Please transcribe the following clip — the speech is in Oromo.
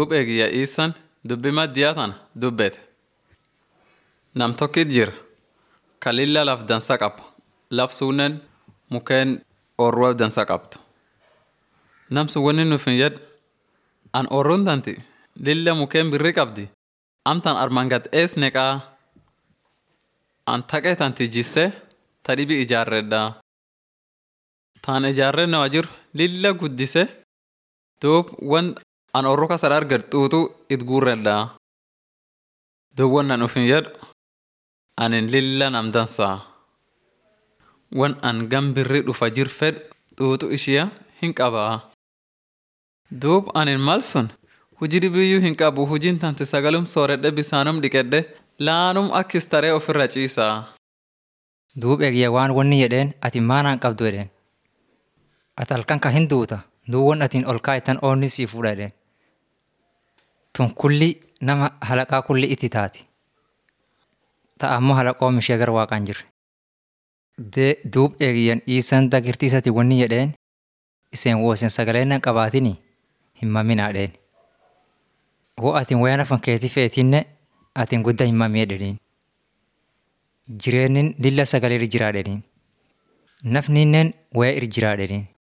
Duub eegiyya iisan dubbi maddiyaa tana dubbete. Nam tokkit jira ka lilla laf dansa qaba. Laf suunnen mukeen oorruwaa dansa qabdu. Nam sun wanni nuuf hin jedhu an oorruun tanti lilla mukeen birrii qabdi. Amtan armaan gad ees neqaa an taqee tanti jissee ta dhibi ijaarredhaa. Taan ijaarrenne waa jiru lilla guddise duub wan an oorru kasa arged xuuxuu it guurredhaa. Duub wan an uf hin jedhu anin lilla nam dansaa. Wan an gan birrii dhufa jir fedhu xuuxuu ishiya hin qabaa. Duub anin mal sun hujii dhibiyyuu hin qabu hujiin tanti sagalum sooredhe bisaanum dhiqedhe laanum akkis taree ofirra ciisaa. Duub eegiyya waan wanni jedheen ati maanaan qabdu jedheen. Ati halkan ka hin duuta duub wan atiin ol kaa'itan oonni sii fuudha jedheen. Tun kulli nama halaqaa kulli itti taati. Ta'a ammoo halaqoom ishee gara waaqaan jirre. Duub eegiyyan dhiisan dagirtiisati wanni jedheen iseen woo isin sagalee nan qabaatini hin maminaa jedheen. Hoo atiin wayaan afan keetii feetinne atiin guddaa hin mamee jedhaniin. Jireenyin lilla sagalee irra jiraa jedhaniin. Nafninnen waya irra jiraa jedhaniin.